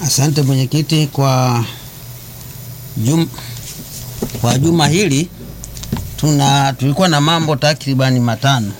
Asante mwenyekiti kwa jum, kwa juma hili tuna tulikuwa na mambo takribani matano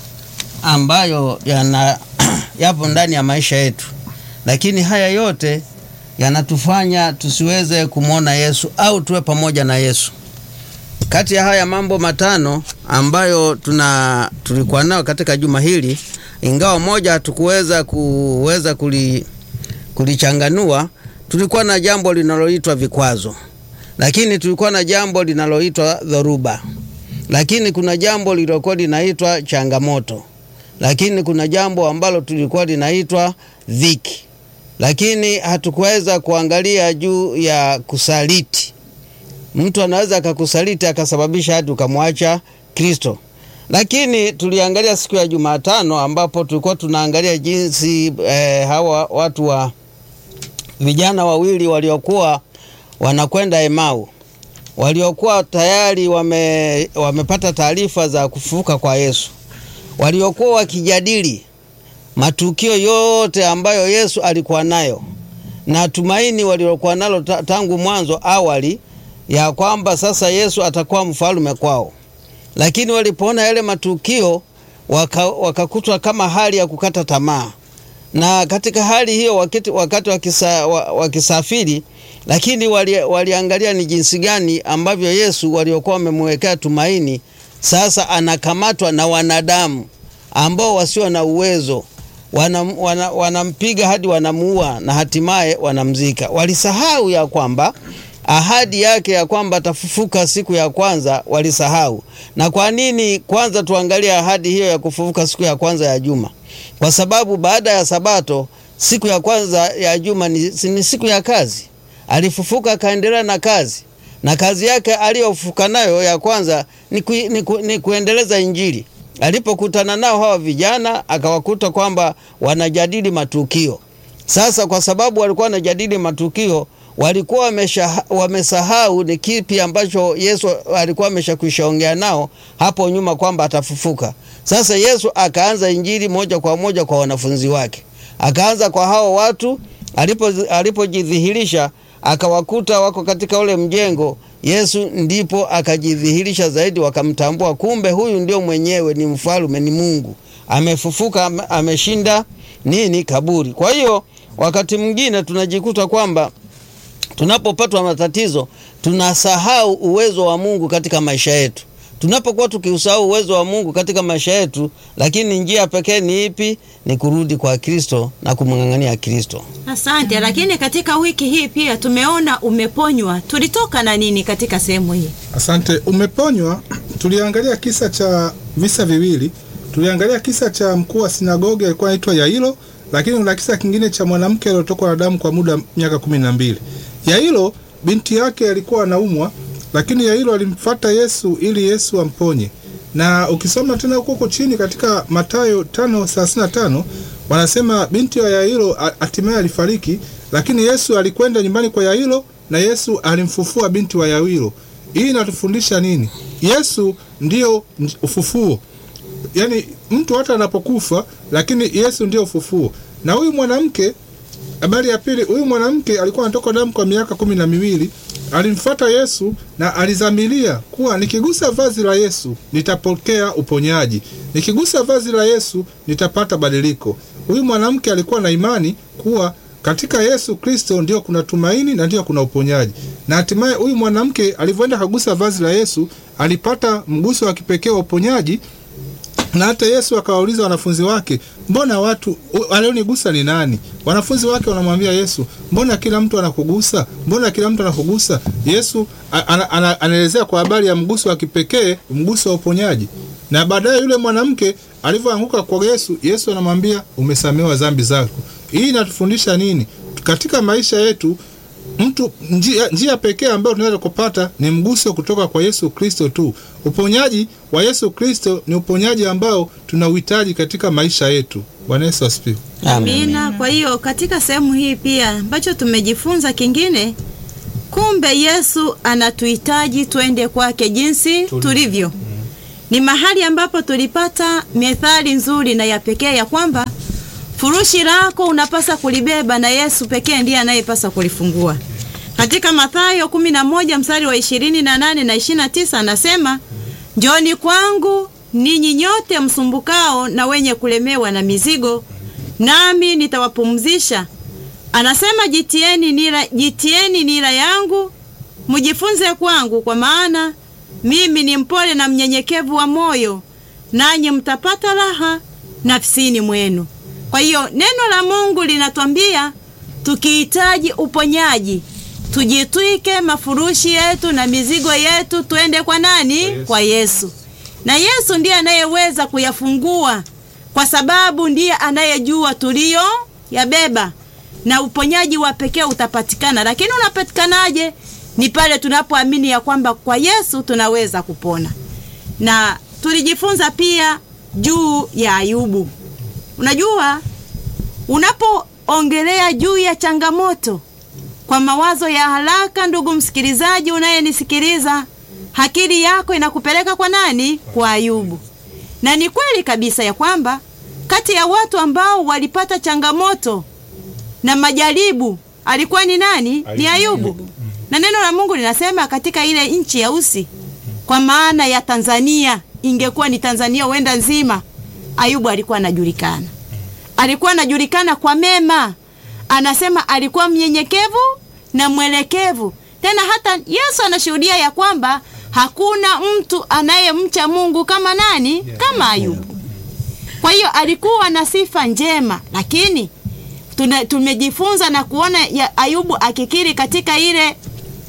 ambayo yana yapo ndani ya maisha yetu, lakini haya yote yanatufanya tusiweze kumwona Yesu au tuwe pamoja na Yesu. Kati ya haya mambo matano ambayo tuna tulikuwa nayo katika juma hili, ingawa moja hatukuweza kuweza kuli, kulichanganua, tulikuwa na jambo linaloitwa vikwazo, lakini tulikuwa na jambo linaloitwa dhoruba, lakini kuna jambo lililokuwa linaitwa changamoto, lakini kuna jambo ambalo tulikuwa linaitwa dhiki, lakini hatukuweza kuangalia juu ya kusaliti. Mtu anaweza akakusaliti akasababisha hadi ukamwacha Kristo. Lakini tuliangalia siku ya Jumatano ambapo tulikuwa tunaangalia jinsi eh, hawa watu wa vijana wawili waliokuwa wanakwenda Emau waliokuwa tayari wame, wamepata taarifa za kufufuka kwa Yesu, waliokuwa wakijadili matukio yote ambayo Yesu alikuwa nayo na tumaini walilokuwa nalo tangu mwanzo awali ya kwamba sasa Yesu atakuwa mfalme kwao, lakini walipoona yale matukio wakakutwa waka kama hali ya kukata tamaa, na katika hali hiyo wakati, wakati wakisa, wakisafiri, lakini wali, waliangalia ni jinsi gani ambavyo Yesu waliokuwa wamemwekea tumaini sasa anakamatwa na wanadamu ambao wasio na uwezo wanampiga wana, wana hadi wanamuua na hatimaye wanamzika. Walisahau ya kwamba ahadi yake ya kwamba atafufuka siku ya kwanza walisahau. Na kwa nini? Kwanza tuangalie ahadi hiyo ya kufufuka siku ya kwanza ya juma, kwa sababu baada ya Sabato siku ya kwanza ya juma ni, ni siku ya kazi. Alifufuka akaendelea na kazi, na kazi yake aliyofufuka nayo ya kwanza ni, ku, ni, ku, ni kuendeleza Injili. Alipokutana nao hawa vijana akawakuta kwamba wanajadili matukio. Sasa kwa sababu walikuwa wanajadili matukio walikuwa wamesahau ni kipi ambacho Yesu alikuwa ameshakwishaongea nao hapo nyuma kwamba atafufuka. Sasa Yesu akaanza injili moja kwa moja kwa wanafunzi wake, akaanza kwa hao watu. Alipojidhihirisha alipo akawakuta wako katika ule mjengo, Yesu ndipo akajidhihirisha zaidi, wakamtambua, kumbe huyu ndio mwenyewe, ni mfalme, ni Mungu amefufuka, ameshinda nini kaburi. Kwa hiyo wakati mwingine tunajikuta kwamba tunapopatwa matatizo tunasahau uwezo wa Mungu katika maisha yetu. Tunapokuwa tukiusahau uwezo wa Mungu katika maisha yetu, lakini njia pekee ni ipi? Ni kurudi kwa Kristo na kumng'ang'ania Kristo. Asante. Lakini katika wiki hii pia tumeona umeponywa, tulitoka na nini katika sehemu hii? Asante. Umeponywa, tuliangalia kisa cha visa viwili. Tuliangalia kisa cha mkuu wa sinagogi alikuwa anaitwa Yairo, lakini kuna kisa kingine cha mwanamke aliyotokwa na damu kwa muda miaka kumi na mbili. Yairo binti yake alikuwa anaumwa, lakini Yairo alimfuata Yesu ili Yesu amponye. Na ukisoma tena huko huko chini katika Mathayo 5:35 wanasema binti ya Yairo hatimaye alifariki, lakini Yesu alikwenda nyumbani kwa Yairo na Yesu alimfufua binti wa Yairo. Hii inatufundisha nini? Yesu ndio ufufuo. Yaani mtu hata anapokufa, lakini Yesu ndio ufufuo. Na huyu mwanamke Habari ya pili, huyu mwanamke alikuwa anatoka damu kwa miaka kumi na miwili. Alimfuata Yesu na alizamilia kuwa nikigusa vazi la Yesu nitapokea uponyaji, nikigusa vazi la Yesu nitapata badiliko. Huyu mwanamke alikuwa na imani kuwa katika Yesu Kristo ndio kuna tumaini na ndio kuna uponyaji, na hatimaye huyu mwanamke alivyoenda kagusa vazi la Yesu alipata mguso wa kipekee wa uponyaji na hata Yesu akawauliza wanafunzi wake, mbona watu walionigusa ni nani? Wanafunzi wake wanamwambia Yesu, mbona kila mtu anakugusa? Mbona kila mtu anakugusa? Yesu anaelezea kwa habari ya mguso wa kipekee, mguso wa uponyaji. Na baadaye yule mwanamke alivyoanguka kwa Yesu, Yesu anamwambia umesamehewa dhambi zako. Hii inatufundisha nini katika maisha yetu? Mtu njia, njia pekee ambayo tunaweza kupata ni mguso kutoka kwa Yesu Kristo tu. Uponyaji wa Yesu Kristo ni uponyaji ambao tunauhitaji katika maisha yetu. Bwana Yesu asifiwe. Amina. Kwa hiyo katika sehemu hii pia ambacho tumejifunza kingine, kumbe Yesu anatuhitaji twende kwake jinsi tulivyo. Ni mahali ambapo tulipata methali nzuri na ya pekee ya kwamba furushi lako unapasa kulibeba na Yesu pekee ndiye anayepasa kulifungua. Katika Mathayo 11 mstari wa 28 na 29 anasema, njoni kwangu ninyi nyote msumbukao na wenye kulemewa na mizigo, nami nitawapumzisha. Anasema jitieni nira, jitieni nira yangu mjifunze kwangu, kwa maana mimi ni mpole na mnyenyekevu wa moyo, nanyi mtapata raha nafsini mwenu. Kwa hiyo neno la Mungu linatwambia tukihitaji uponyaji tujitwike mafurushi yetu na mizigo yetu, twende kwa nani? Kwa Yesu. Na Yesu ndiye anayeweza kuyafungua, kwa sababu ndiye anayejua tulio yabeba, na uponyaji wa pekee utapatikana. Lakini unapatikanaje? Ni pale tunapoamini ya kwamba kwa Yesu tunaweza kupona. Na tulijifunza pia juu ya Ayubu. Unajua, unapoongelea juu ya changamoto kwa mawazo ya haraka, ndugu msikilizaji unayenisikiliza, akili yako inakupeleka kwa nani? Kwa Ayubu. Na ni kweli kabisa ya kwamba kati ya watu ambao walipata changamoto na majaribu alikuwa ni nani? Ni Ayubu. Na neno la Mungu linasema katika ile nchi ya Usi, kwa maana ya Tanzania, ingekuwa ni Tanzania huenda nzima, Ayubu alikuwa anajulikana, alikuwa anajulikana kwa mema. Anasema alikuwa mnyenyekevu na mwelekevu. Tena hata Yesu anashuhudia ya kwamba hakuna mtu anayemcha Mungu kama nani? Kama Ayubu. Kwa hiyo alikuwa na sifa njema, lakini tuna, tumejifunza na kuona ya Ayubu akikiri katika ile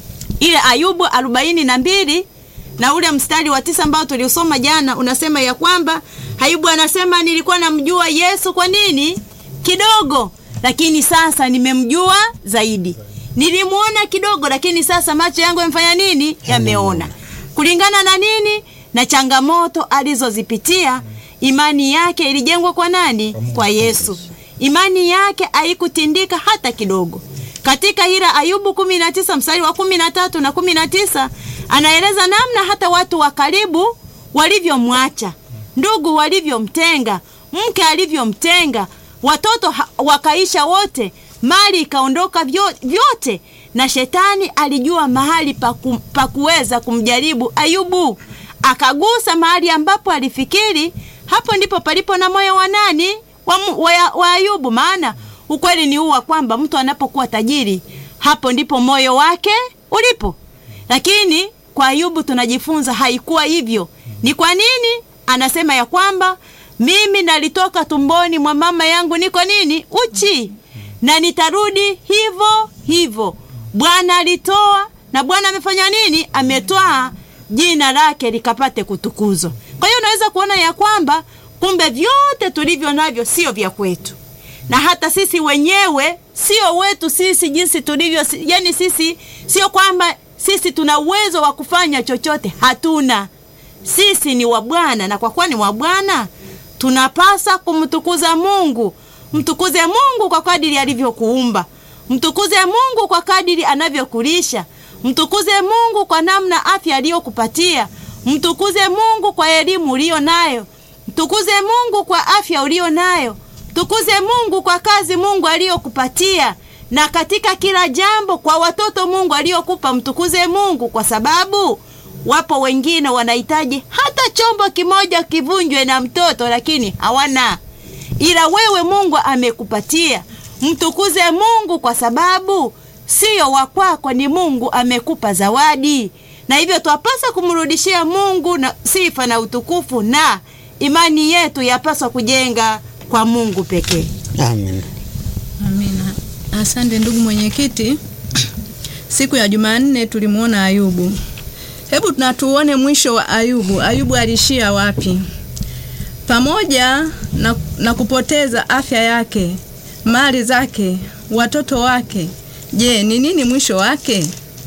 ile Ayubu arobaini na mbili na ule mstari wa tisa ambao tuliusoma jana, unasema ya kwamba Ayubu anasema nilikuwa namjua Yesu kwa nini kidogo, lakini sasa nimemjua zaidi. Nilimuona kidogo, lakini sasa macho yangu yamefanya nini? Yameona. Kulingana na nini? Na changamoto alizozipitia, imani yake ilijengwa kwa nani? Kwa Yesu. Imani yake haikutindika hata kidogo. Katika ila Ayubu 19 mstari wa 13 na 19 anaeleza namna hata watu wa karibu walivyomwacha, ndugu walivyomtenga, mke alivyomtenga, watoto ha- wakaisha wote, mali ikaondoka vyo- vyote, na shetani alijua mahali pa ku- pa kuweza kumjaribu Ayubu. Akagusa mahali ambapo alifikiri hapo ndipo palipo na moyo wa nani? Wa, mu- wa, wa Ayubu. Maana ukweli ni huu wa kwamba mtu anapokuwa tajiri, hapo ndipo moyo wake ulipo. Lakini kwa Ayubu tunajifunza haikuwa hivyo. Ni kwa nini? Anasema ya kwamba mimi nalitoka tumboni mwa mama yangu niko nini? Uchi, na nitarudi hivyo hivyo. Bwana alitoa na Bwana amefanya nini? Ametwaa, jina lake likapate kutukuzwa. Kwa hiyo unaweza kuona ya kwamba kumbe vyote tulivyo navyo sio vya kwetu na hata sisi wenyewe sio wetu sisi jinsi tulivyo, si- yani sisi sio kwamba sisi tuna uwezo wa kufanya chochote, hatuna. Sisi ni wa Bwana, na kwa kuwa ni wa Bwana tunapasa kumtukuza Mungu. Mtukuze Mungu kwa kadiri alivyokuumba, mtukuze Mungu kwa kadiri anavyokulisha, mtukuze Mungu kwa namna afya aliyokupatia, mtukuze Mungu kwa elimu uliyo nayo, mtukuze Mungu kwa afya uliyo nayo Tukuze Mungu kwa kazi Mungu aliyokupatia na katika kila jambo kwa watoto Mungu aliyokupa. Mtukuze Mungu kwa sababu wapo wengine wanahitaji hata chombo kimoja kivunjwe na mtoto, lakini hawana, ila wewe Mungu amekupatia. Mtukuze Mungu kwa sababu sio wa kwako, ni Mungu amekupa zawadi, na hivyo twapasa kumrudishia Mungu na sifa na utukufu, na imani yetu yapaswa kujenga kwa Mungu pekee. Amen. Amina. Asante ndugu mwenyekiti. Siku ya Jumanne tulimwona Ayubu. Hebu na tuone mwisho wa Ayubu. Ayubu alishia wapi? Pamoja na, na kupoteza afya yake, mali zake, watoto wake. Je, ni nini mwisho wake?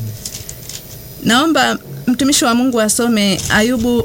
Naomba mtumishi wa Mungu asome Ayubu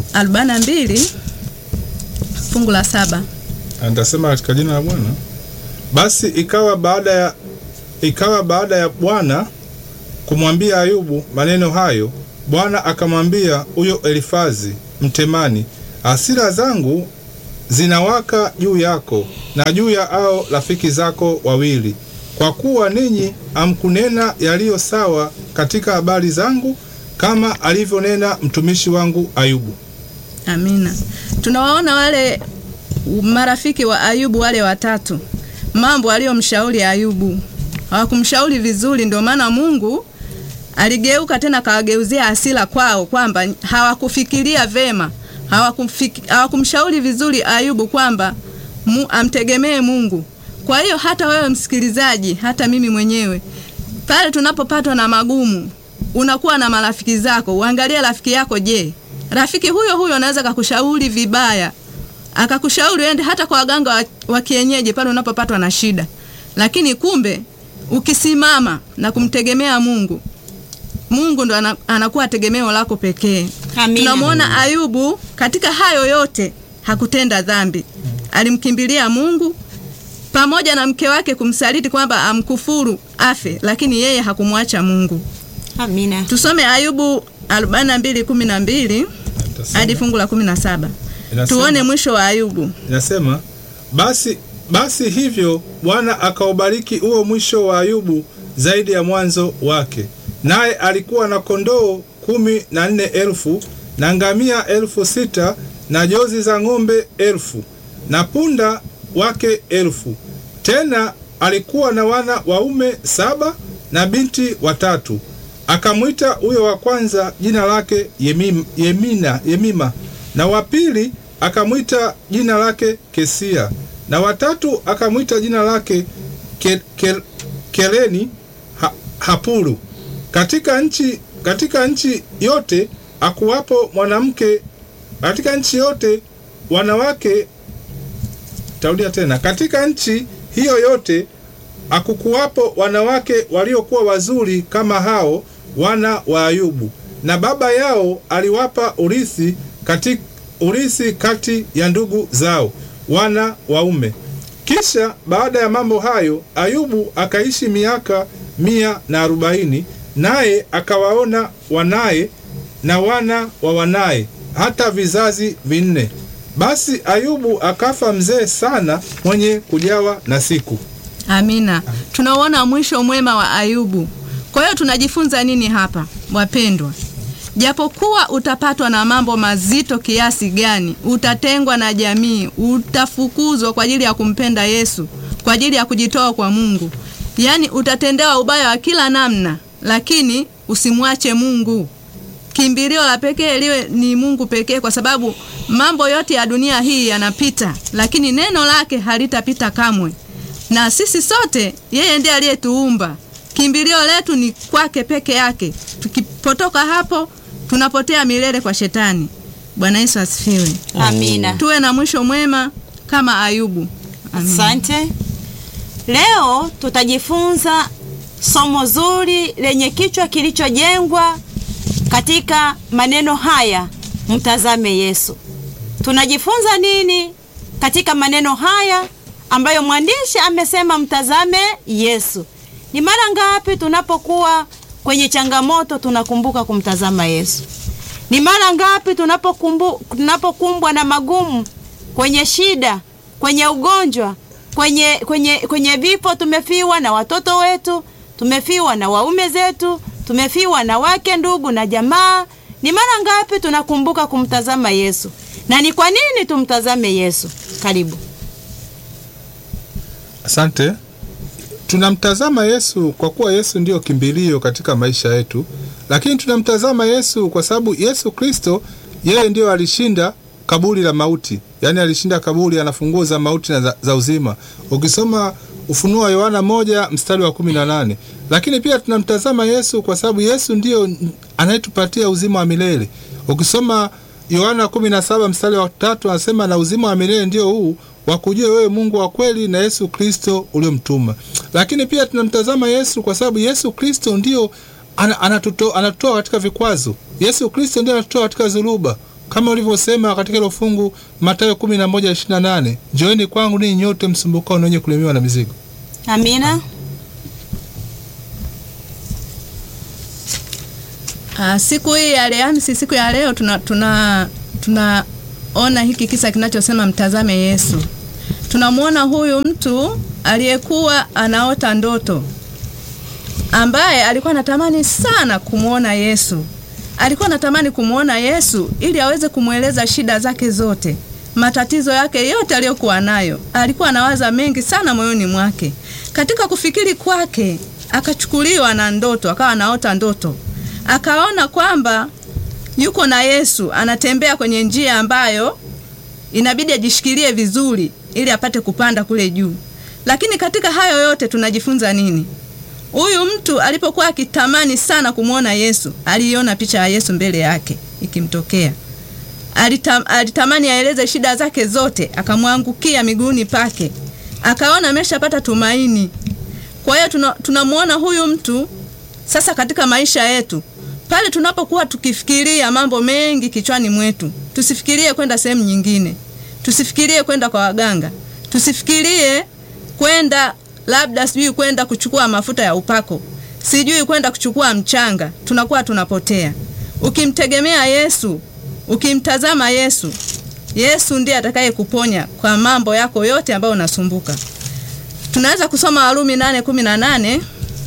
42 fungu la saba. Nitasema katika jina la Bwana. Basi ikawa baada ya ikawa baada ya Bwana kumwambia Ayubu maneno hayo, Bwana akamwambia huyo Elifazi Mtemani, hasira zangu zinawaka juu yako na juu ya hao rafiki zako wawili, kwa kuwa ninyi hamkunena yaliyo sawa katika habari zangu, kama alivyonena mtumishi wangu Ayubu. Amina. Tunawaona wale marafiki wa Ayubu wale watatu, mambo aliyomshauri Ayubu hawakumshauri vizuri, ndio maana Mungu aligeuka tena kawageuzia hasira kwao, kwamba hawakufikiria vema, hawakufiki- hawakumshauri vizuri Ayubu kwamba mu, amtegemee Mungu. Kwa hiyo hata wewe msikilizaji, hata mimi mwenyewe, pale tunapopatwa na magumu, unakuwa na marafiki zako, uangalie rafiki yako. Je, rafiki huyo huyo anaweza kakushauri vibaya, akakushauri uende hata kwa waganga wa, wa kienyeji pale unapopatwa na shida, lakini kumbe ukisimama na kumtegemea Mungu, Mungu ndo ana, anakuwa tegemeo lako pekee. Amina. Tunamwona Ayubu katika hayo yote hakutenda dhambi, alimkimbilia Mungu pamoja na mke wake kumsaliti kwamba amkufuru afe, lakini yeye hakumwacha Mungu. Amina. Tusome Ayubu 42:12 hadi fungu la 17. Inasema- Tuone mwisho wa Ayubu. Inasema basi, basi hivyo Bwana akaubariki huo mwisho wa Ayubu zaidi ya mwanzo wake, naye alikuwa na kondoo kumi na nne elfu na ngamia elfu sita na jozi za ng'ombe elfu na punda wake elfu. Tena alikuwa na wana waume saba na binti watatu. Akamwita huyo wa kwanza jina lake Yemim, Yemina, Yemima na wa pili akamwita jina lake Kesia na watatu akamwita jina lake ke, ke, Keleni ha, Hapuru. Katika nchi, katika nchi yote akuwapo mwanamke, katika nchi yote wanawake Tarudia tena, katika nchi hiyo yote akukuwapo wanawake waliokuwa wazuri kama hao wana wa Ayubu, na baba yao aliwapa urithi kati, urithi kati ya ndugu zao wana waume. Kisha baada ya mambo hayo Ayubu akaishi miaka mia na arobaini, naye akawaona wanaye na wana wa wanaye hata vizazi vinne. Basi Ayubu akafa mzee sana, mwenye kujawa na siku. Amina. Tunauona mwisho mwema wa Ayubu. Kwa hiyo tunajifunza nini hapa, wapendwa? Japokuwa utapatwa na mambo mazito kiasi gani, utatengwa na jamii, utafukuzwa kwa ajili ya kumpenda Yesu, kwa ajili ya kujitoa kwa Mungu, yaani utatendewa ubaya wa kila namna, lakini usimwache Mungu. Kimbilio la pekee liwe ni Mungu pekee, kwa sababu mambo yote ya dunia hii yanapita, lakini neno lake halitapita kamwe. Na sisi sote, yeye ndiye aliyetuumba. Kimbilio letu ni kwake peke yake. Tukipotoka hapo, tunapotea milele kwa shetani. Bwana Yesu asifiwe. Amina. Tuwe na mwisho mwema kama Ayubu. Amina. Asante. Leo tutajifunza somo zuri lenye kichwa kilichojengwa katika maneno haya, mtazame Yesu. Tunajifunza nini katika maneno haya ambayo mwandishi amesema mtazame Yesu? Ni mara ngapi tunapokuwa kwenye changamoto tunakumbuka kumtazama Yesu? Ni mara ngapi tunapokumbu, tunapokumbwa na magumu, kwenye shida, kwenye ugonjwa, kwenye kwenye kwenye vifo, tumefiwa na watoto wetu, tumefiwa na waume zetu, tumefiwa na wake, ndugu na jamaa. Ni mara ngapi tunakumbuka kumtazama Yesu? Na ni kwa nini tumtazame Yesu? Karibu. Asante. Tunamtazama Yesu kwa kuwa Yesu ndiyo kimbilio katika maisha yetu, lakini tunamtazama Yesu kwa sababu Yesu Kristo yeye ndiyo alishinda kaburi la mauti, yaani alishinda kaburi, ana funguo za mauti na za, za uzima. Ukisoma Ufunuo wa Yohana moja mstari wa kumi na nane. Lakini pia tunamtazama Yesu kwa sababu Yesu ndiyo anayetupatia uzima wa milele. Ukisoma Yohana 17 mstari wa tatu anasema na uzima wa milele ndio huu wakujue wewe Mungu wa kweli na Yesu Kristo uliomtuma. Lakini pia tunamtazama Yesu kwa sababu Yesu Kristo ndio ana- anatuto- anatutoa katika vikwazo. Yesu Kristo ndio anatutoa katika dhuluba kama ulivyosema katika hilo fungu Mathayo 11:28, njoeni kwangu ninyi nyote msumbukao na wenye kulemewa na mizigo. Amina. Ah, siku hii ya Alhamisi, siku ya leo tuna tuna tuna tunaona hiki kisa kinachosema mtazame Yesu, tunamwona huyu mtu aliyekuwa anaota ndoto, ambaye alikuwa anatamani sana kumwona Yesu. Alikuwa anatamani kumwona Yesu ili aweze kumweleza shida zake zote, matatizo yake yote aliyokuwa nayo. Alikuwa anawaza mengi sana moyoni mwake. Katika kufikiri kwake, akachukuliwa na ndoto, akawa anaota ndoto, akaona kwamba yuko na Yesu anatembea kwenye njia ambayo inabidi ajishikilie vizuri ili apate kupanda kule juu. Lakini katika hayo yote tunajifunza nini? Huyu mtu alipokuwa akitamani sana kumwona Yesu, aliiona picha ya Yesu mbele yake ikimtokea. Alitam, alitamani aeleze shida zake zote, akamwangukia miguuni pake, akaona ameshapata tumaini. Kwa hiyo tuna- tunamwona huyu mtu sasa katika maisha yetu pale tunapokuwa tukifikiria mambo mengi kichwani mwetu, tusifikirie kwenda sehemu nyingine, tusifikirie kwenda kwa waganga, tusifikirie kwenda labda sijui kwenda kuchukua mafuta ya upako, sijui kwenda kuchukua mchanga, tunakuwa tunapotea. Ukimtegemea Yesu, ukimtazama Yesu, Yesu ndiye atakaye kuponya kwa mambo yako yote ambayo unasumbuka. Tunaweza kusoma Warumi nane kumi na nane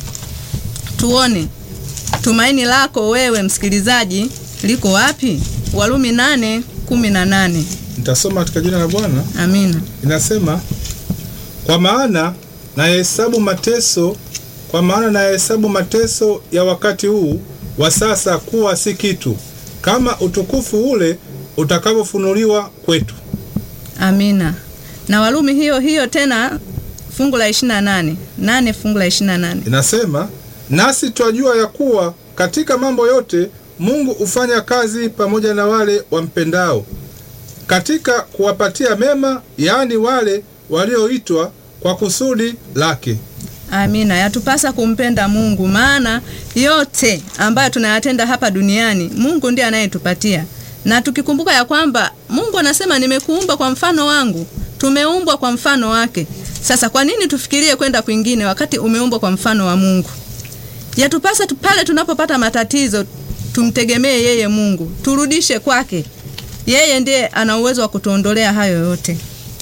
tuone tumaini lako wewe msikilizaji liko wapi? Warumi nane kumi na nane. Nitasoma katika jina la Bwana. Amina. Inasema, kwa maana nayahesabu mateso, kwa maana nayahesabu mateso ya wakati huu wa sasa kuwa si kitu, kama utukufu ule utakavyofunuliwa kwetu. Amina. Na Warumi hiyo hiyo tena fungu la 28. Nane fungu la 28. Inasema, nasi twajua ya kuwa katika mambo yote Mungu hufanya kazi pamoja na wale wampendao, katika kuwapatia mema, yaani wale walioitwa kwa kusudi lake. Amina. Yatupasa kumpenda Mungu, maana yote ambayo tunayatenda hapa duniani Mungu ndiye anayetupatia, na tukikumbuka ya kwamba Mungu anasema nimekuumba kwa mfano wangu, tumeumbwa kwa mfano wake. Sasa kwa nini tufikirie kwenda kwingine wakati umeumbwa kwa mfano wa Mungu? Yatupasa tu pale tunapopata matatizo tumtegemee yeye Mungu, turudishe kwake. Yeye ndiye ana uwezo wa kutuondolea hayo yote.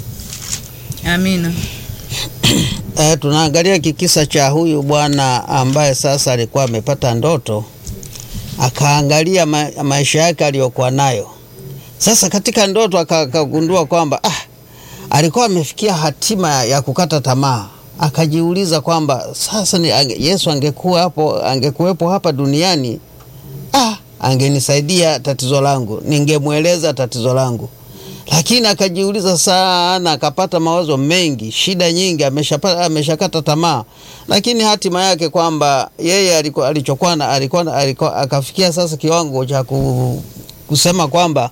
Amina. E, tunaangalia kikisa cha huyu bwana ambaye sasa alikuwa amepata ndoto, akaangalia ma maisha yake aliyokuwa nayo. Sasa katika ndoto aka- akagundua kwamba ah, alikuwa amefikia hatima ya kukata tamaa. Akajiuliza kwamba sasa ni, ange, Yesu angekuwa hapo, angekuwepo hapa duniani ah, angenisaidia tatizo langu, ningemweleza tatizo langu lakini akajiuliza sana, akapata mawazo mengi, shida nyingi, ameshapata ameshakata tamaa, lakini hatima yake kwamba yeye alikuwa alichokuwa na- alikuwa na- alikuwa akafikia sasa kiwango cha ku, kusema kwamba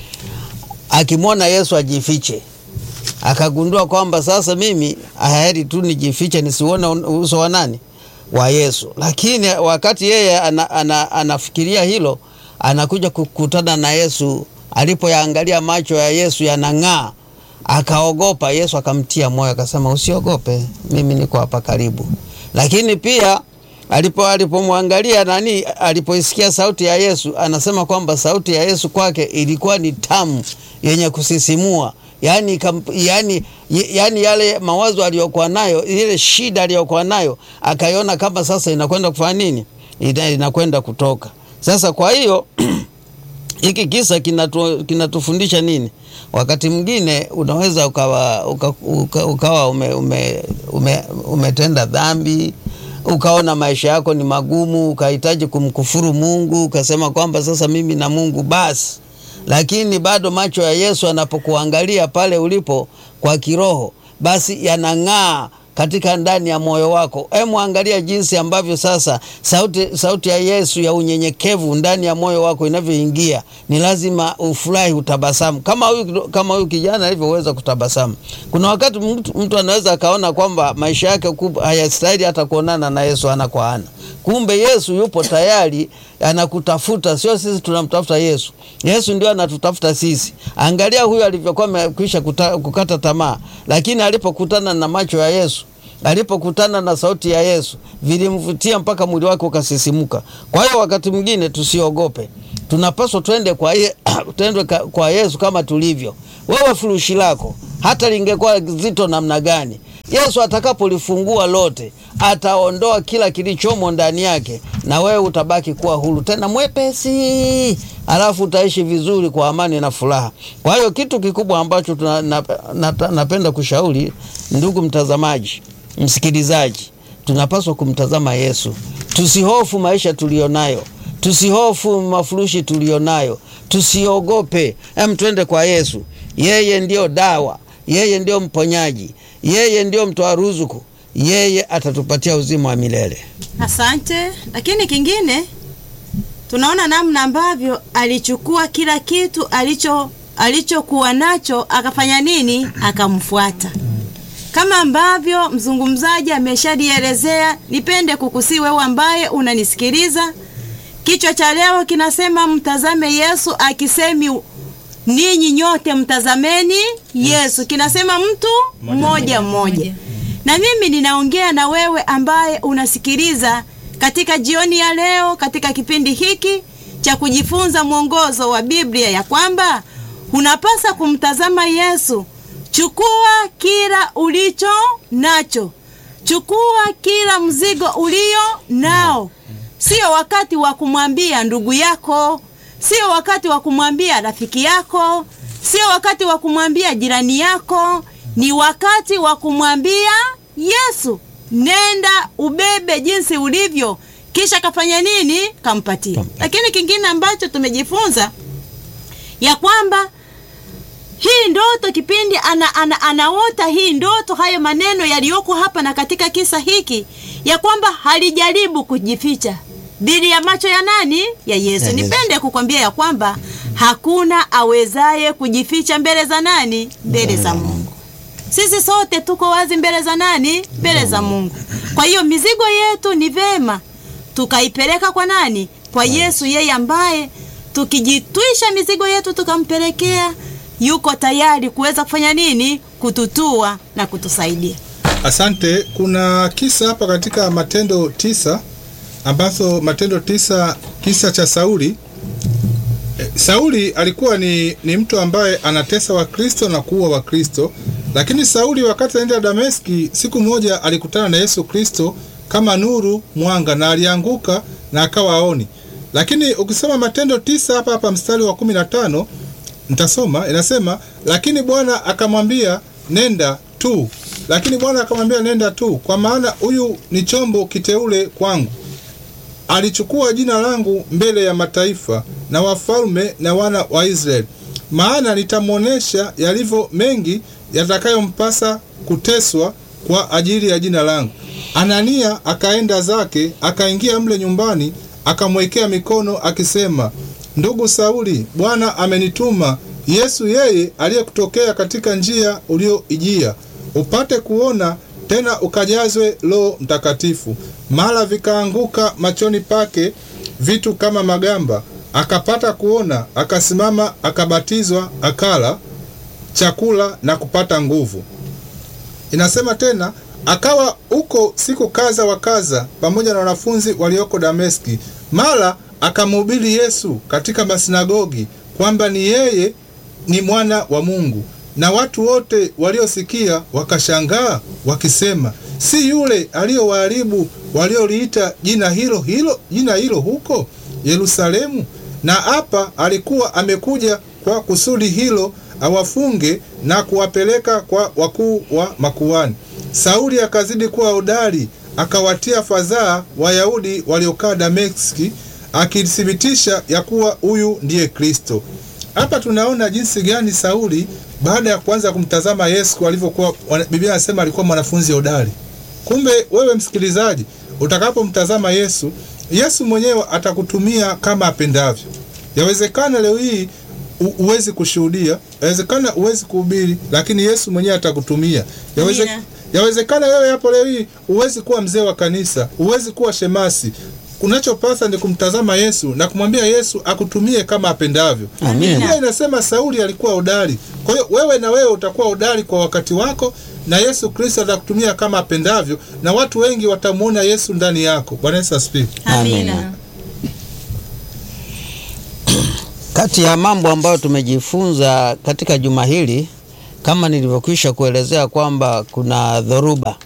akimwona Yesu ajifiche. Akagundua kwamba sasa mimi haheri tu nijifiche nisione uso wa nani wa Yesu. Lakini wakati yeye ana, ana, anafikiria hilo, anakuja kukutana na Yesu. Alipoyaangalia macho ya Yesu yanang'aa, akaogopa. Yesu akamtia moyo, akasema usiogope, mimi niko hapa karibu. Lakini pia alipo alipomwangalia nani, alipoisikia sauti ya Yesu, anasema kwamba sauti ya Yesu kwake ilikuwa ni tamu, yenye kusisimua yani, kam, yani, yani yale mawazo aliyokuwa nayo, ile shida aliyokuwa nayo akaiona kama sasa inakwenda kufanya nini, Ina- inakwenda kutoka sasa. Kwa hiyo hiki kisa kinatu, kinatufundisha nini? Wakati mwingine unaweza ukawa, uka, uka, ukawa ume, ume, ume, umetenda dhambi ukaona maisha yako ni magumu, ukahitaji kumkufuru Mungu, ukasema kwamba sasa mimi na Mungu basi. Lakini bado macho ya Yesu anapokuangalia pale ulipo kwa kiroho, basi yanang'aa katika ndani ya moyo wako. Hemu angalia jinsi ambavyo sasa sauti, sauti ya Yesu ya unyenyekevu ndani ya moyo wako inavyoingia, ni lazima ufurahi, utabasamu kama huyu kama huyu kijana alivyoweza kutabasamu. Kuna wakati mtu, mtu anaweza akaona kwamba maisha yake kubwa hayastahili hata kuonana na Yesu ana kwa ana. Kumbe Yesu yupo tayari anakutafuta, sio sisi tunamtafuta Yesu. Yesu ndio anatutafuta sisi. Angalia huyu alivyokuwa amekwisha kuta- kukata tamaa, lakini alipokutana na macho ya Yesu alipokutana na sauti ya Yesu vilimvutia mpaka mwili wake ukasisimuka. Kwa hiyo wakati mwingine tusiogope, tunapaswa twende kwa, ye, twende ka- kwa Yesu kama tulivyo. Wewe furushi lako hata lingekuwa zito namna gani, Yesu atakapolifungua lote ataondoa kila kilichomo ndani yake, na wewe utabaki kuwa huru tena mwepesi, alafu utaishi vizuri kwa amani na furaha. Kwa hiyo kitu kikubwa ambacho tuna, na, na, napenda kushauri ndugu mtazamaji, msikilizaji, tunapaswa kumtazama Yesu. Tusihofu maisha tuliyonayo, tusihofu mafurushi tuliyonayo, tusiogope. Em, twende kwa Yesu. Yeye ndio dawa, yeye ndio mponyaji, yeye ndio mtoa ruzuku, yeye atatupatia uzima wa milele. Asante. Lakini kingine tunaona namna ambavyo alichukua kila kitu alicho alichokuwa nacho akafanya nini? Akamfuata. Kama ambavyo mzungumzaji ameshalielezea, nipende kukusii wewe ambaye unanisikiliza. Kichwa cha leo kinasema mtazame Yesu, akisemi ninyi nyote mtazameni Yesu, kinasema mtu mmoja mmoja. Na mimi ninaongea na wewe ambaye unasikiliza katika jioni ya leo, katika kipindi hiki cha kujifunza mwongozo wa Biblia, ya kwamba unapasa kumtazama Yesu. Chukua kila ulicho nacho, chukua kila mzigo ulio nao. Sio wakati wa kumwambia ndugu yako, sio wakati wa kumwambia rafiki yako, sio wakati wa kumwambia jirani yako, ni wakati wa kumwambia Yesu, nenda ubebe jinsi ulivyo, kisha kafanya nini? Kampatia. Lakini kingine ambacho tumejifunza ya kwamba hii ndoto kipindi ana, ana, anaota hii ndoto, hayo maneno yaliyoko hapa na katika kisa hiki, ya kwamba halijaribu kujificha dhidi ya macho ya nani? Ya Yesu. Ya Yesu. Nipende kukwambia ya kwamba hakuna awezaye kujificha mbele za nani? Mbele za Mungu. Sisi sote tuko wazi mbele za nani? Mbele za Mungu. Kwa hiyo mizigo yetu ni vema tukaipeleka kwa nani? Kwa Yesu, yeye ambaye tukijitwisha mizigo yetu tukampelekea, yuko tayari kuweza kufanya nini? Kututua na kutusaidia. Asante. Kuna kisa hapa katika Matendo tisa ambazo Matendo tisa, kisa cha Sauli. E, Sauli alikuwa ni, ni mtu ambaye anatesa Wakristo na kuua Wakristo, lakini Sauli wakati anaenda Dameski, siku moja alikutana na Yesu Kristo kama nuru mwanga, na alianguka na akawa aoni. Lakini ukisoma Matendo tisa hapa hapa mstari wa kumi na tano Nitasoma, inasema lakini Bwana akamwambia nenda tu, lakini Bwana akamwambia nenda tu, kwa maana huyu ni chombo kiteule kwangu, alichukua jina langu mbele ya mataifa na wafalme na wana wa Israeli, maana nitamwonyesha yalivyo mengi yatakayompasa kuteswa kwa ajili ya jina langu. Anania akaenda zake, akaingia mle nyumbani, akamwekea mikono akisema, ndugu Sauli, Bwana amenituma Yesu, yeye aliyekutokea katika njia ulioijia, upate kuona tena ukajazwe Roho Mtakatifu. Mara vikaanguka machoni pake vitu kama magamba, akapata kuona, akasimama, akabatizwa, akala chakula na kupata nguvu. Inasema tena akawa huko siku kadha wa kadha pamoja na wanafunzi walioko Dameski. Mara akamhubiri Yesu katika masinagogi kwamba ni yeye ni mwana wa Mungu, na watu wote waliosikia wakashangaa wakisema, si yule aliyowaharibu walioliita jina hilo hilo jina hilo huko Yerusalemu? Na hapa alikuwa amekuja kwa kusudi hilo awafunge na kuwapeleka kwa wakuu wa makuhani. Sauli akazidi kuwa hodari, akawatia fadhaa Wayahudi waliokaa Dameski, akithibitisha ya kuwa huyu ndiye Kristo. Hapa tunaona jinsi gani Sauli baada ya kuanza kumtazama Yesu alivyokuwa, wana- Biblia inasema alikuwa mwanafunzi hodari. Kumbe wewe msikilizaji, utakapomtazama Yesu, Yesu mwenyewe atakutumia kama apendavyo. Yawezekana leo hii u- huwezi kushuhudia, yawezekana huwezi kuhubiri, lakini Yesu mwenyewe atakutumia. Yaweze, Amina. yawezekana wewe hapo leo hii huwezi kuwa mzee wa kanisa, huwezi kuwa shemasi. Unachopasa ni kumtazama Yesu na kumwambia Yesu akutumie kama apendavyo. Amina. Biblia inasema Sauli alikuwa hodari. Kwa hiyo wewe na wewe utakuwa hodari kwa wakati wako, na Yesu Kristo atakutumia kama apendavyo, na watu wengi watamwona Yesu ndani yako. Bwana Yesu asifiwe. Amina. Kati ya mambo ambayo tumejifunza katika juma hili, kama nilivyokwisha kuelezea kwamba kuna dhoruba,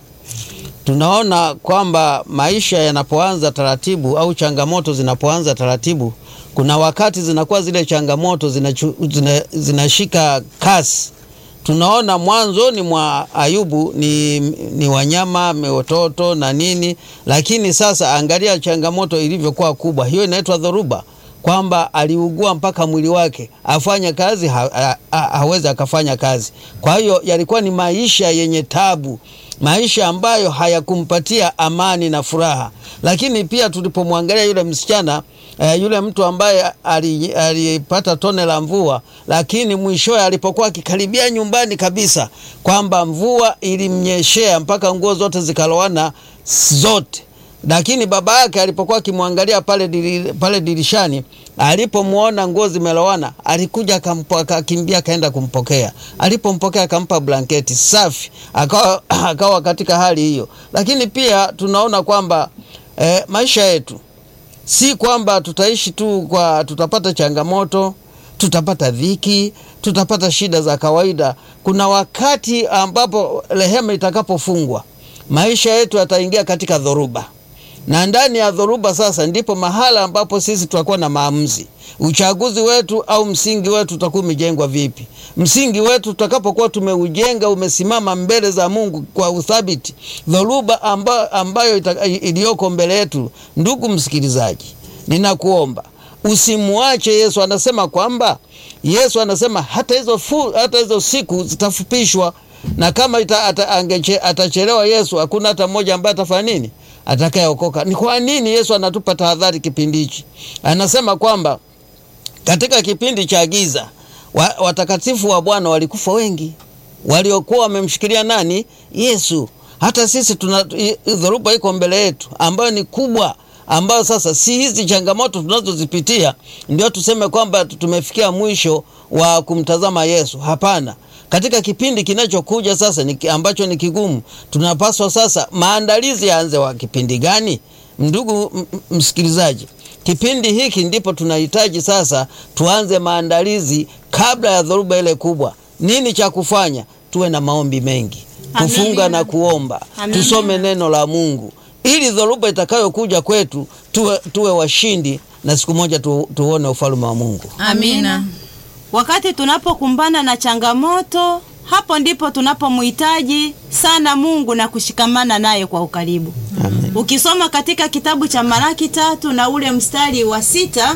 tunaona kwamba maisha yanapoanza taratibu au changamoto zinapoanza taratibu, kuna wakati zinakuwa zile changamoto zinachu, zina, zinashika kasi. Tunaona mwanzoni mwa Ayubu ni, ni wanyama watoto na nini, lakini sasa angalia changamoto ilivyokuwa kubwa. Hiyo inaitwa dhoruba kwamba aliugua mpaka mwili wake afanye kazi ha, ha, ha, hawezi akafanya kazi. Kwa hiyo yalikuwa ni maisha yenye tabu, maisha ambayo hayakumpatia amani na furaha. Lakini pia tulipomwangalia yule msichana eh, yule mtu ambaye ali- alipata tone la mvua, lakini mwishowe alipokuwa akikaribia nyumbani kabisa, kwamba mvua ilimnyeshea mpaka nguo zote zikalowana zote lakini baba yake alipokuwa akimwangalia pale, diri, pale dirishani alipomwona nguo zimelowana alikuja akampo- akakimbia akaenda kumpokea. Alipompokea akampa blanketi safi, akawa, akawa katika hali hiyo. Lakini pia tunaona kwamba eh, maisha yetu si kwamba tutaishi tu kwa tutapata changamoto tutapata dhiki tutapata shida za kawaida kuna wakati ambapo rehema itakapofungwa maisha yetu yataingia katika dhoruba na ndani ya dhoruba sasa ndipo mahala ambapo sisi tutakuwa na maamuzi uchaguzi wetu au msingi wetu utakuwa umejengwa vipi msingi wetu tutakapokuwa tumeujenga umesimama mbele za mungu kwa uthabiti dhoruba amba, ambayo ita- iliyoko mbele yetu ndugu msikilizaji ninakuomba usimwache yesu anasema kwamba yesu anasema hata hizo, fu, hata hizo siku zitafupishwa na kama ita, ata, angeche, atachelewa yesu hakuna hata mmoja ambaye atafanya nini atakayeokoka ni kwa nini yesu anatupa tahadhari kipindi hichi anasema kwamba katika kipindi cha giza wa, watakatifu wa bwana walikufa wengi waliokuwa wamemshikilia nani yesu hata sisi tuna i- dhoruba iko mbele yetu ambayo ni kubwa ambayo sasa si hizi changamoto tunazozipitia ndio tuseme kwamba tumefikia mwisho wa kumtazama yesu hapana katika kipindi kinachokuja sasa ni, ambacho ni kigumu tunapaswa sasa maandalizi yaanze wa kipindi gani ndugu m- m- msikilizaji kipindi hiki ndipo tunahitaji sasa tuanze maandalizi kabla ya dhoruba ile kubwa nini cha kufanya tuwe na maombi mengi kufunga Amina. na kuomba Amina. tusome neno la mungu ili dhoruba itakayokuja kwetu tuwe, tuwe washindi na siku moja tu, tuone ufalme wa mungu Amina. Wakati tunapokumbana na changamoto, hapo ndipo tunapomhitaji sana Mungu na kushikamana naye kwa ukaribu. Amen. Ukisoma katika kitabu cha Malaki tatu na ule mstari wa sita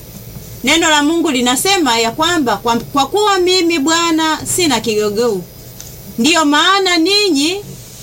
neno la Mungu linasema ya kwamba kwa, kwa kuwa mimi Bwana sina kigogou, ndiyo maana ninyi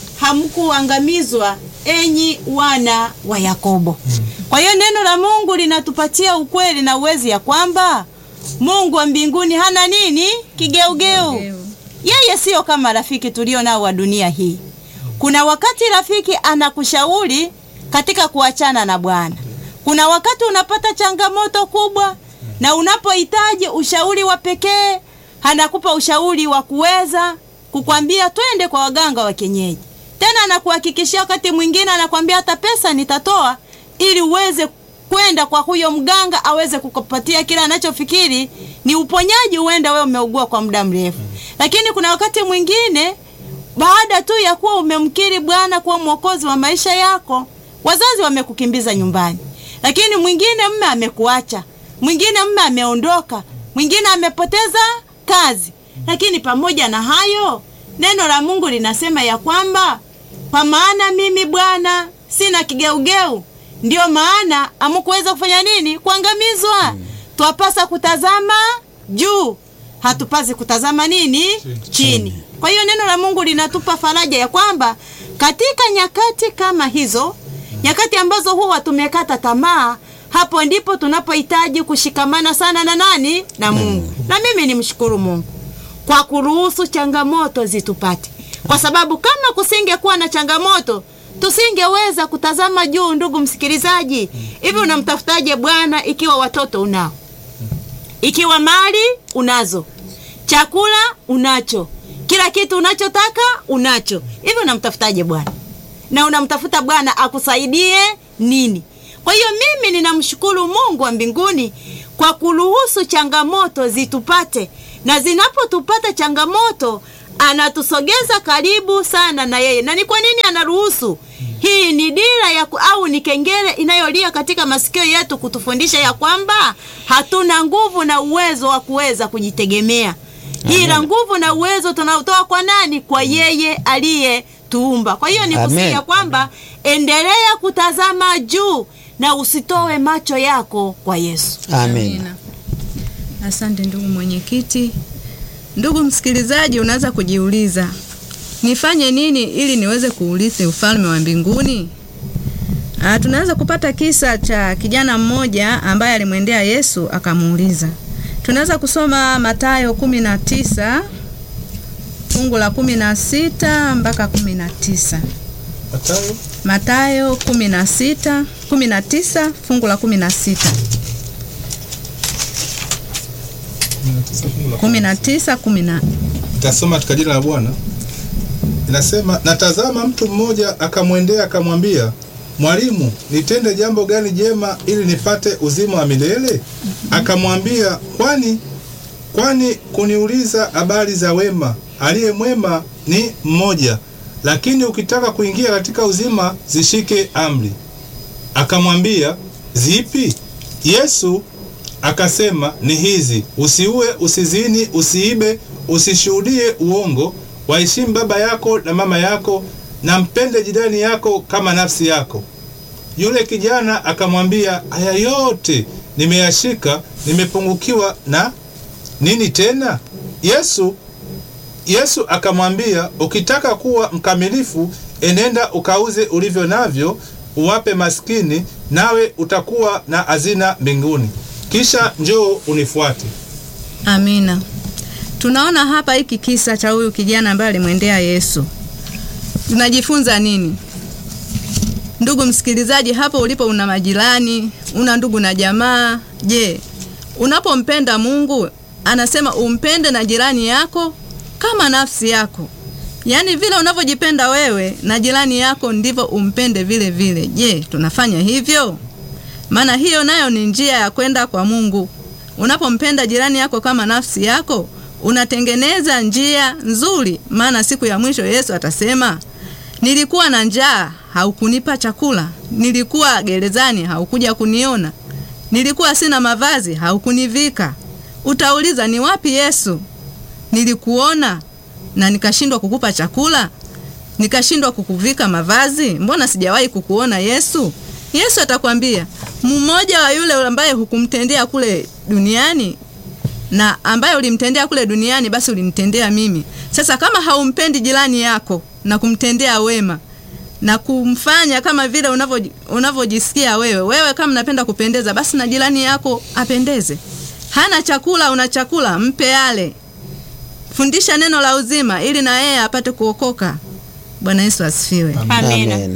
hamkuangamizwa enyi wana wa Yakobo. Kwa hiyo neno la Mungu linatupatia ukweli na uwezi ya kwamba Mungu wa mbinguni hana nini kigeugeu. Yeye siyo kama rafiki tulio nao wa dunia hii. Kuna wakati rafiki anakushauri katika kuachana na Bwana. Kuna wakati unapata changamoto kubwa na unapohitaji ushauri wa pekee, anakupa ushauri wa kuweza kukwambia twende kwa waganga wa kienyeji. Tena anakuhakikishia wakati mwingine anakwambia hata pesa nitatoa ili uweze kwenda kwa huyo mganga aweze kukupatia kile anachofikiri ni uponyaji, huenda wewe umeugua kwa muda mrefu. Lakini kuna wakati mwingine baada tu ya kuwa umemkiri Bwana kuwa mwokozi wa maisha yako, wazazi wamekukimbiza nyumbani, lakini mwingine mme amekuacha, mwingine mme ameondoka, mwingine amepoteza kazi. Lakini pamoja na hayo, neno la Mungu linasema ya kwamba kwa maana mimi Bwana sina kigeugeu, ndio maana amukuweza kufanya nini? Kuangamizwa. Twapasa kutazama juu, hatupasi kutazama nini? Chini. Kwa hiyo neno la Mungu linatupa faraja ya kwamba katika nyakati kama hizo, nyakati ambazo huwa tumekata tamaa, hapo ndipo tunapohitaji kushikamana sana na nani? Na Mungu. Na mimi nimshukuru Mungu kwa kuruhusu changamoto zitupate, kwa sababu kama kusingekuwa na changamoto tusingeweza kutazama juu. Ndugu msikilizaji, hivi unamtafutaje Bwana ikiwa watoto unao, ikiwa mali unazo, chakula unacho, kila kitu unachotaka unacho. Hivi unamtafutaje Bwana? Na unamtafuta Bwana akusaidie nini? Kwa hiyo mimi ninamshukuru Mungu wa mbinguni kwa kuruhusu changamoto zitupate, na zinapotupata changamoto anatusogeza karibu sana na yeye. Na ni kwa nini anaruhusu? Hii ni dira ya ku, au ni kengele inayolia katika masikio yetu kutufundisha ya kwamba hatuna nguvu na uwezo wa kuweza kujitegemea, ila nguvu na uwezo tunautoa kwa nani? Kwa yeye aliyetuumba. Kwa hiyo ni Amen. kusikia kwamba endelea kutazama juu na usitoe macho yako kwa Yesu. Amen. Amina. Asante ndugu mwenyekiti. Ndugu msikilizaji, unaweza kujiuliza nifanye nini ili niweze kuurithi ufalme wa mbinguni? Ah, tunaweza kupata kisa cha kijana mmoja ambaye alimwendea Yesu akamuuliza. Tunaweza kusoma Mathayo kumi na tisa fungu la kumi na sita mpaka kumi na tisa. Mathayo Mathayo kumi na sita kumi na tisa fungu la kumi na sita kumi na tisa kumi na Nitasoma katika jina la Bwana. Inasema, natazama mtu mmoja akamwendea akamwambia, Mwalimu, nitende jambo gani jema ili nipate uzima wa milele? Akamwambia, kwani kwani kuniuliza habari za wema? Aliye mwema ni mmoja, lakini ukitaka kuingia katika uzima zishike amri. Akamwambia, zipi? Yesu akasema ni hizi: usiue, usizini, usiibe, usishuhudie uongo, waheshimu baba yako na mama yako, na mpende jirani yako kama nafsi yako. Yule kijana akamwambia, haya yote nimeyashika, nimepungukiwa na nini tena? Yesu Yesu akamwambia, ukitaka kuwa mkamilifu, enenda ukauze ulivyo navyo, uwape maskini, nawe utakuwa na hazina mbinguni, kisha njoo unifuate. Amina. Tunaona hapa hiki kisa cha huyu kijana ambaye alimwendea Yesu. Tunajifunza nini? Ndugu msikilizaji, hapo ulipo una majirani, una ndugu na jamaa. Je, unapompenda Mungu anasema umpende na jirani yako kama nafsi yako. Yaani vile unavyojipenda wewe na jirani yako ndivyo umpende vile vile. Je, tunafanya hivyo? Maana hiyo nayo ni njia ya kwenda kwa Mungu. Unapompenda jirani yako kama nafsi yako, unatengeneza njia nzuri, maana siku ya mwisho Yesu atasema, nilikuwa na njaa, haukunipa chakula, nilikuwa gerezani, haukuja kuniona, nilikuwa sina mavazi, haukunivika. Utauliza, ni wapi Yesu? Nilikuona na nikashindwa kukupa chakula, nikashindwa kukuvika mavazi? Mbona sijawahi kukuona Yesu? Yesu atakwambia mmoja wa yule ambaye hukumtendea kule duniani na ambaye ulimtendea kule duniani, basi ulimtendea mimi. Sasa kama haumpendi jirani yako na kumtendea wema na kumfanya kama vile unavyo- unavyojisikia wewe, wewe kama unapenda kupendeza, basi na jirani yako apendeze. Hana chakula, una chakula, mpe ale. Fundisha neno la uzima ili na yeye apate kuokoka. Bwana Yesu asifiwe. Amina. Amen.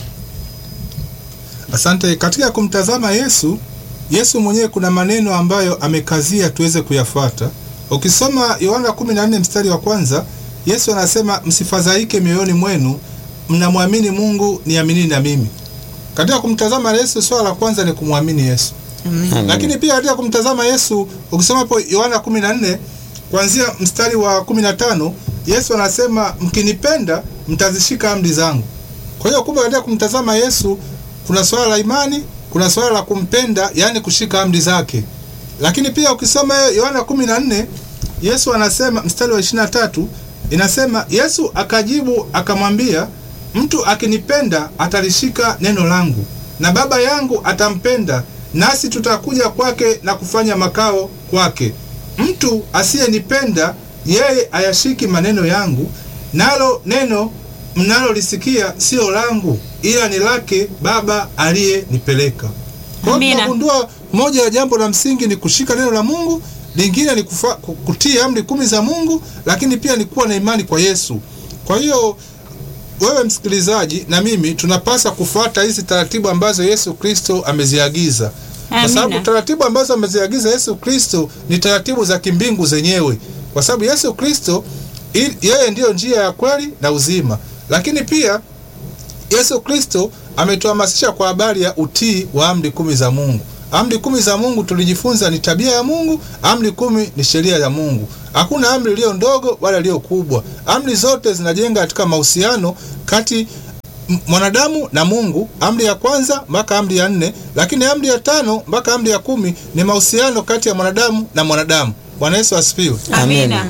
Asante. Katika kumtazama Yesu, Yesu mwenyewe kuna maneno ambayo amekazia tuweze kuyafuata. Ukisoma Yohana 14 mstari wa kwanza, Yesu anasema msifadhaike mioyoni mwenu, mnamwamini Mungu, niaminini na mimi. Katika kumtazama Yesu, swala la kwanza ni kumwamini Yesu. Amen. Lakini pia katika kumtazama Yesu, ukisoma hapo Yohana 14 kuanzia mstari wa 15, Yesu anasema mkinipenda mtazishika amri zangu. Kwa hiyo kumbe katika kumtazama Yesu kuna swala la imani, kuna swala la kumpenda, yaani kushika amri zake. Lakini pia ukisoma Yohana 14 Yesu anasema mstari wa 23 inasema Yesu akajibu akamwambia, mtu akinipenda atalishika neno langu, na Baba yangu atampenda, nasi tutakuja kwake na kufanya makao kwake. Mtu asiyenipenda yeye ayashiki maneno yangu, nalo neno mnalolisikia sio langu, ila ni lake Baba aliyenipeleka. Kwa hiyo Amina. tunagundua moja ya jambo la msingi ni kushika neno la Mungu, lingine ni kufa, ku- kutii amri kumi za Mungu, lakini pia ni kuwa na imani kwa Yesu. Kwa hiyo wewe msikilizaji na mimi tunapaswa kufuata hizi taratibu ambazo Yesu Kristo ameziagiza, kwa Amina. sababu taratibu ambazo ameziagiza Yesu Kristo ni taratibu za kimbingu zenyewe, kwa sababu Yesu Kristo ili- yeye ndiyo njia ya kweli na uzima. Lakini pia Yesu Kristo ametuhamasisha kwa habari ya utii wa amri kumi za Mungu. Amri kumi za Mungu tulijifunza ni tabia ya Mungu. Amri kumi ni sheria ya Mungu. Hakuna amri iliyo ndogo wala iliyo kubwa. Amri zote zinajenga katika mahusiano kati m- mwanadamu na Mungu. Amri ya kwanza mpaka amri ya nne, lakini amri ya tano mpaka amri ya kumi ni mahusiano kati ya mwanadamu na mwanadamu. Bwana Yesu asifiwe. Amina.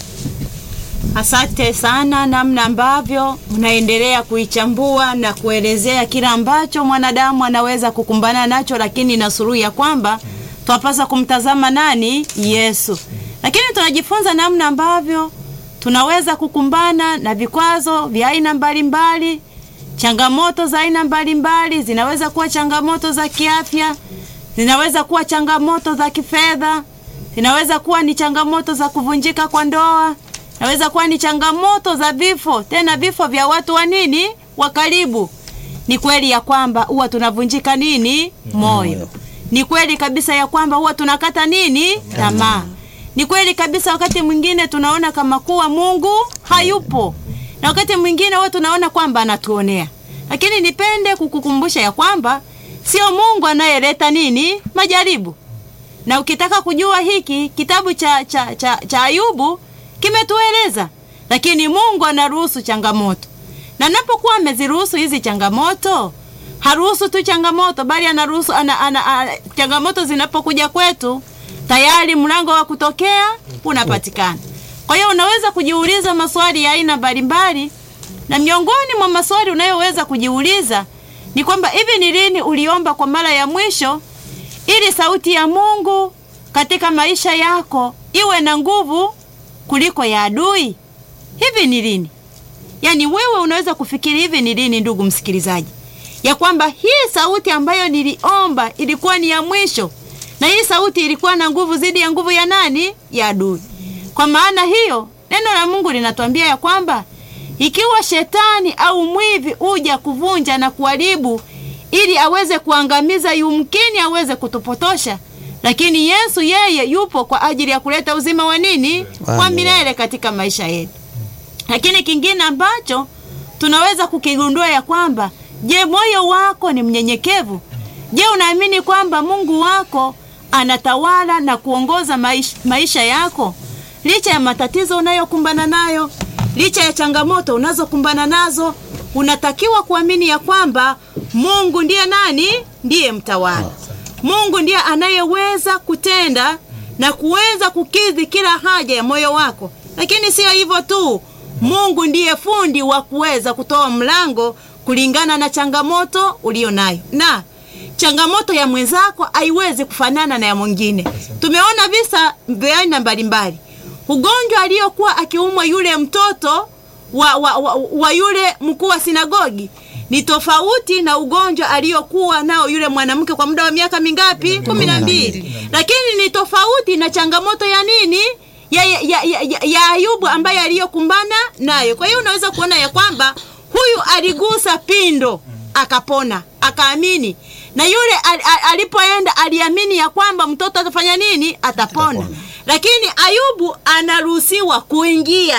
Asante sana namna ambavyo mnaendelea kuichambua na kuelezea kila ambacho mwanadamu anaweza kukumbana nacho, lakini na suluhu ya kwamba twapasa kumtazama nani? Yesu. Lakini tunajifunza namna ambavyo tunaweza kukumbana na vikwazo vya aina mbalimbali, changamoto za aina mbalimbali. Zinaweza kuwa changamoto za kiafya, zinaweza kuwa changamoto za kifedha, zinaweza kuwa ni changamoto za kuvunjika kwa ndoa, inaweza kuwa ni changamoto za vifo, tena vifo vya watu wa nini, wa karibu. Ni kweli ya kwamba huwa tunavunjika nini, moyo. Ni kweli kabisa ya kwamba huwa tunakata nini, tamaa. Ni kweli kabisa, wakati mwingine tunaona kama kuwa Mungu hayupo, na wakati mwingine huwa tunaona kwamba anatuonea. Lakini nipende kukukumbusha ya kwamba sio Mungu anayeleta nini, majaribu na ukitaka kujua hiki kitabu cha, cha, cha, cha Ayubu kimetueleza, lakini Mungu anaruhusu changamoto, na napokuwa ameziruhusu hizi changamoto, haruhusu tu changamoto, bali anaruhusu ana, ana, ana, changamoto zinapokuja kwetu, tayari mlango wa kutokea unapatikana. Kwa hiyo unaweza kujiuliza maswali ya aina mbalimbali, na miongoni mwa maswali unayoweza kujiuliza ni kwamba hivi ni lini uliomba kwa mara ya mwisho ili sauti ya Mungu katika maisha yako iwe na nguvu kuliko ya adui. Hivi ni lini? Yaani wewe unaweza kufikiri hivi ni lini, ndugu msikilizaji, ya kwamba hii sauti ambayo niliomba ilikuwa ni ya mwisho, na hii sauti ilikuwa na nguvu zidi ya nguvu ya nani? Ya adui. Kwa maana hiyo neno la Mungu linatuambia ya kwamba ikiwa shetani au mwivi uja kuvunja na kuharibu ili aweze kuangamiza, yumkini aweze kutupotosha, lakini Yesu yeye yupo kwa ajili ya kuleta uzima wa nini, wa milele katika maisha yetu. Lakini kingine ambacho tunaweza kukigundua ya kwamba, je, moyo wako ni mnyenyekevu? Je, unaamini kwamba Mungu wako anatawala na kuongoza maisha, maisha yako licha ya matatizo unayokumbana nayo, licha ya changamoto unazokumbana nazo, unatakiwa kuamini ya kwamba Mungu ndiye nani? Ndiye mtawala. Mungu ndiye anayeweza kutenda na kuweza kukidhi kila haja ya moyo wako. Lakini sio hivyo tu, Mungu ndiye fundi wa kuweza kutoa mlango kulingana na changamoto ulio nayo, na changamoto ya mwenzako haiwezi kufanana na ya mwingine. Tumeona visa vya aina mbalimbali. Ugonjwa aliyokuwa akiumwa yule mtoto wa, wa, wa, wa yule mkuu wa sinagogi ni tofauti na ugonjwa aliyokuwa nao yule mwanamke kwa muda wa miaka mingapi? kumi na mbili. Lakini ni tofauti na changamoto ya nini ya, ya, ya, ya, ya Ayubu ambaye aliyokumbana nayo. Kwa hiyo unaweza kuona ya kwamba huyu aligusa pindo akapona, akaamini, na yule al, al, alipoenda aliamini ya kwamba mtoto atafanya nini? Atapona. Lakini Ayubu anaruhusiwa kuingia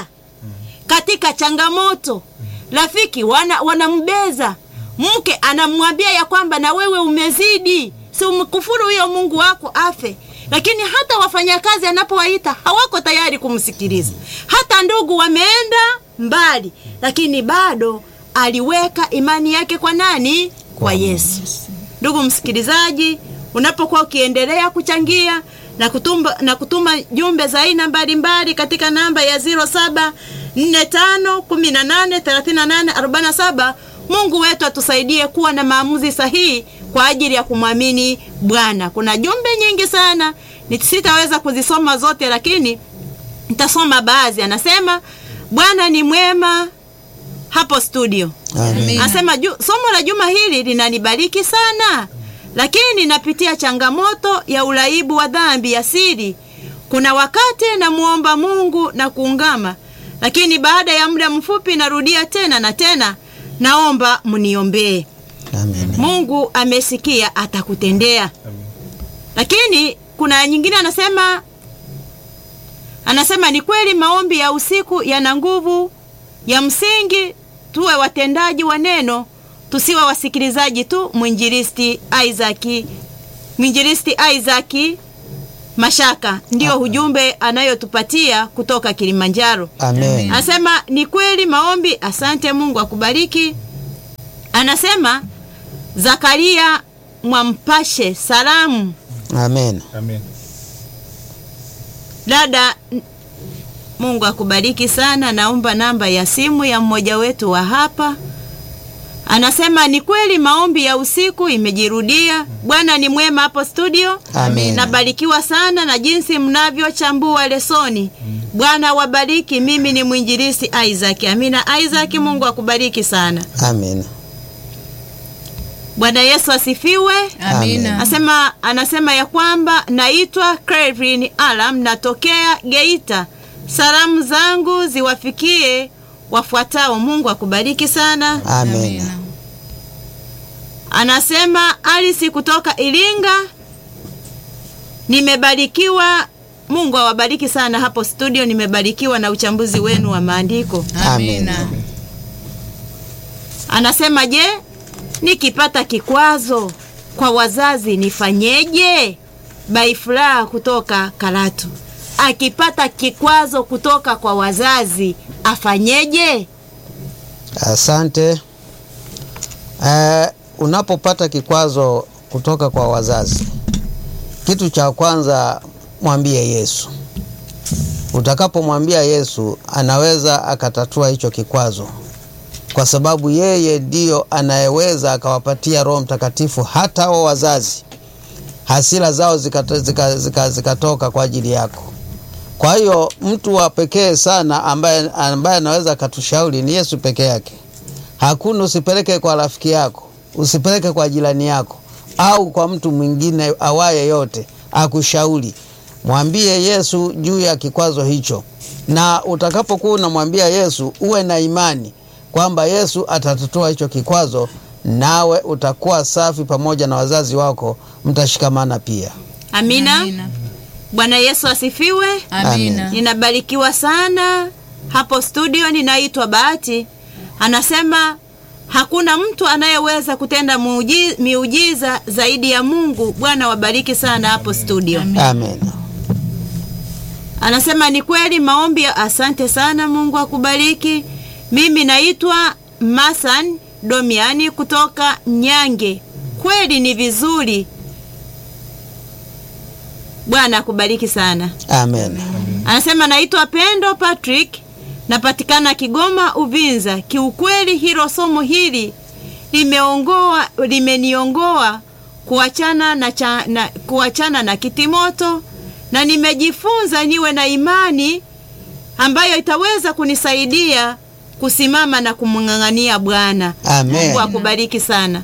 katika changamoto rafiki wana wanambeza mke anamwambia ya kwamba na wewe umezidi, si umkufuru huyo Mungu wako afe. Lakini hata wafanyakazi anapowaita hawako tayari kumsikiliza, hata ndugu wameenda mbali, lakini bado aliweka imani yake kwa nani? Kwa Yesu. Ndugu msikilizaji, unapokuwa ukiendelea kuchangia na kutuma, na kutuma jumbe za aina mbalimbali katika namba ya 07 45 18 38 47. Mungu wetu atusaidie kuwa na maamuzi sahihi kwa ajili ya kumwamini Bwana. Kuna jumbe nyingi sana, sitaweza kuzisoma zote, lakini nitasoma baadhi. Anasema Bwana ni mwema hapo studio. Amen. Anasema ju, somo la juma hili linanibariki sana, lakini napitia changamoto ya uraibu wa dhambi ya siri. Kuna wakati namuomba Mungu na kuungama lakini baada ya muda mfupi narudia tena na tena, naomba mniombee. Amen. Mungu amesikia, atakutendea. Lakini kuna nyingine anasema Anasema ni kweli maombi ya usiku yana nguvu ya msingi, tuwe watendaji wa neno, tusiwe wasikilizaji tu. Mwinjilisti Isaac, mwinjilisti Isaac Mashaka ndio ujumbe anayotupatia kutoka Kilimanjaro. Amen. Anasema ni kweli maombi. Asante, Mungu akubariki. Anasema Zakaria Mwampashe, salamu Amen. Amen. dada. n- Mungu akubariki sana. Naomba namba ya simu ya mmoja wetu wa hapa. Anasema ni kweli maombi ya usiku imejirudia. Bwana ni mwema hapo studio. Amen. Nabarikiwa sana na jinsi mnavyochambua lesoni. Bwana wabariki. Mimi ni mwinjilisi Isaac. Amina Isaac, Mungu akubariki sana. Amen. Bwana Yesu asifiwe. Amina. Anasema, anasema ya kwamba naitwa Clevin Alam, natokea Geita. Salamu zangu ziwafikie wafuatao. Mungu akubariki sana. Amen. Anasema Alisi kutoka Iringa, nimebarikiwa. Mungu awabariki sana hapo studio, nimebarikiwa na uchambuzi wenu wa maandiko. Amina. Anasema je, nikipata kikwazo kwa wazazi nifanyeje? Baifuraha kutoka Karatu, akipata kikwazo kutoka kwa wazazi afanyeje? Asante. Eh, unapopata kikwazo kutoka kwa wazazi, kitu cha kwanza mwambie Yesu. Utakapomwambia Yesu, anaweza akatatua hicho kikwazo, kwa sababu yeye ndiyo anayeweza akawapatia Roho Mtakatifu hata hao wazazi, hasira zao zikatoka zika, zika, zikatoka kwa ajili yako. Kwa hiyo mtu wa pekee sana ambaye, ambaye anaweza akatushauri ni Yesu peke yake. Hakuna, usipeleke kwa rafiki yako, usipeleke kwa jirani yako au kwa mtu mwingine awaye yote akushauri. Mwambie Yesu juu ya kikwazo hicho, na utakapokuwa unamwambia Yesu uwe na imani kwamba Yesu atatatua hicho kikwazo, nawe utakuwa safi pamoja na wazazi wako, mtashikamana pia. Amina. Amina. Bwana Yesu asifiwe. Amina. Ninabarikiwa sana hapo studio. Ninaitwa Bahati. Anasema hakuna mtu anayeweza kutenda muuji- miujiza zaidi ya Mungu. Bwana wabariki sana hapo studio. Amen. Anasema ni kweli maombi. ya- Asante sana, Mungu akubariki. Mimi naitwa Masan Domiani kutoka Nyange. Kweli ni vizuri. Bwana akubariki sana. Amen. Anasema naitwa Pendo Patrick, napatikana Kigoma Uvinza. Kiukweli hilo somo hili limeongoa limeniongoa kuachana na, cha, na kuachana na kitimoto na nimejifunza niwe na imani ambayo itaweza kunisaidia kusimama na kumng'ang'ania Bwana. Amen. Mungu akubariki sana.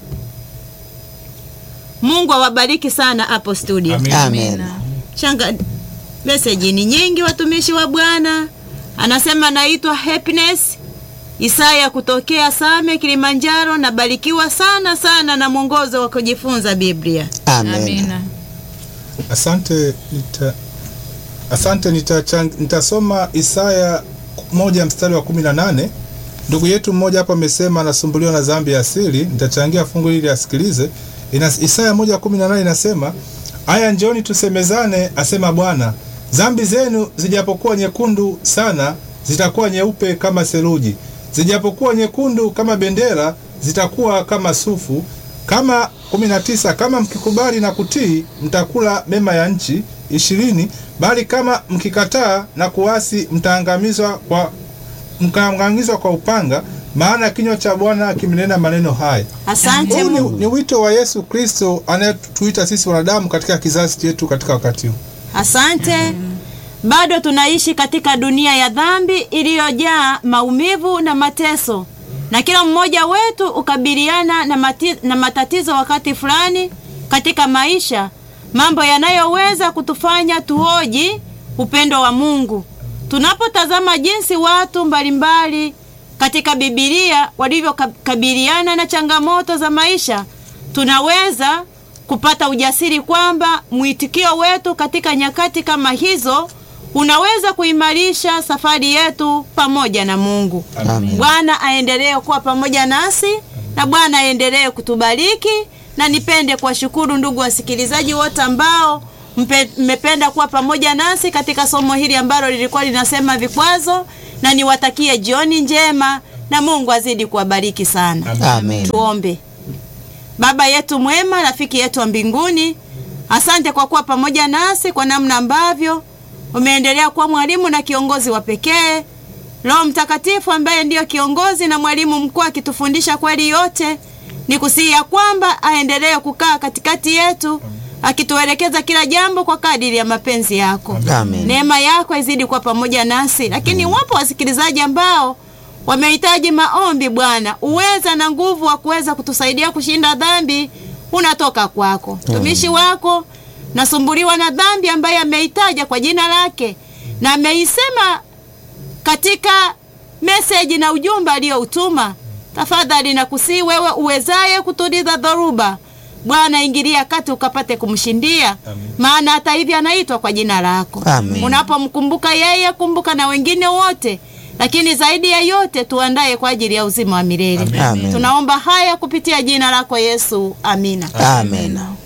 Mungu awabariki sana hapo studio. Amen. Amen. Shanga, meseji ni nyingi, watumishi wa Bwana. Anasema naitwa Happiness Isaya kutokea Same, Kilimanjaro. Nabarikiwa sana sana na mwongozo wa kujifunza Biblia. Amen. Amina. Asante nita, asante nitachang, nitasoma Isaya moja mstari wa kumi na nane. Ndugu yetu mmoja hapa amesema anasumbuliwa na dhambi ya asili. Nitachangia fungu hili asikilize. Ina, Isaya moja kumi na nane inasema aya, njoni tusemezane, asema Bwana, dhambi zenu zijapokuwa nyekundu sana, zitakuwa nyeupe kama seruji, zijapokuwa nyekundu kama bendera, zitakuwa kama sufu kama 19 kama mkikubali na kutii mtakula mema ya nchi. ishirini bali kama mkikataa na kuasi mtaangamizwa kwa mkaangamizwa kwa upanga, maana kinywa cha Bwana kimenena maneno haya. Asante Huu ni, Mungu. ni wito wa Yesu Kristo anayetuita sisi wanadamu katika kizazi chetu katika wakati huu. Asante. Bado tunaishi katika dunia ya dhambi iliyojaa maumivu na mateso, na kila mmoja wetu ukabiliana na, mati, na matatizo wakati fulani katika maisha, mambo yanayoweza kutufanya tuhoji upendo wa Mungu. Tunapotazama jinsi watu mbalimbali katika Biblia walivyokabiliana na changamoto za maisha, tunaweza kupata ujasiri kwamba mwitikio wetu katika nyakati kama hizo unaweza kuimarisha safari yetu pamoja na Mungu. Amen. Bwana aendelee kuwa pamoja nasi na Bwana aendelee kutubariki, na nipende kuwashukuru ndugu wasikilizaji wote ambao mpe- mmependa kuwa pamoja nasi katika somo hili ambalo lilikuwa linasema vikwazo, na niwatakie jioni njema na Mungu azidi kuwabariki sana. Amen. Tuombe. Baba yetu mwema, rafiki yetu wa mbinguni, asante kwa kuwa pamoja nasi kwa namna ambavyo umeendelea kuwa mwalimu na kiongozi wa pekee. Roho Mtakatifu ambaye ndiyo kiongozi na mwalimu mkuu akitufundisha kweli yote, ni kusihi ya kwamba aendelee kukaa katikati yetu akituelekeza kila jambo kwa kadiri ya mapenzi yako. Amen. Neema yako izidi kuwa pamoja nasi, lakini wapo wasikilizaji ambao wamehitaji maombi. Bwana, uweza na nguvu wa kuweza kutusaidia kushinda dhambi unatoka kwako. Mtumishi wako nasumbuliwa na dhambi ambaye ameitaja kwa jina lake na ameisema katika meseji na ujumbe aliyoutuma. Tafadhali nakusii wewe uwezaye kutuliza dhoruba, Bwana ingilia kati ukapate kumshindia, maana hata hivi anaitwa kwa jina lako. Amen. Unapomkumbuka yeye, kumbuka na wengine wote, lakini zaidi ya yote tuandaye kwa ajili ya uzima wa milele. Amen. Tunaomba haya kupitia jina lako Yesu, amina. Amen.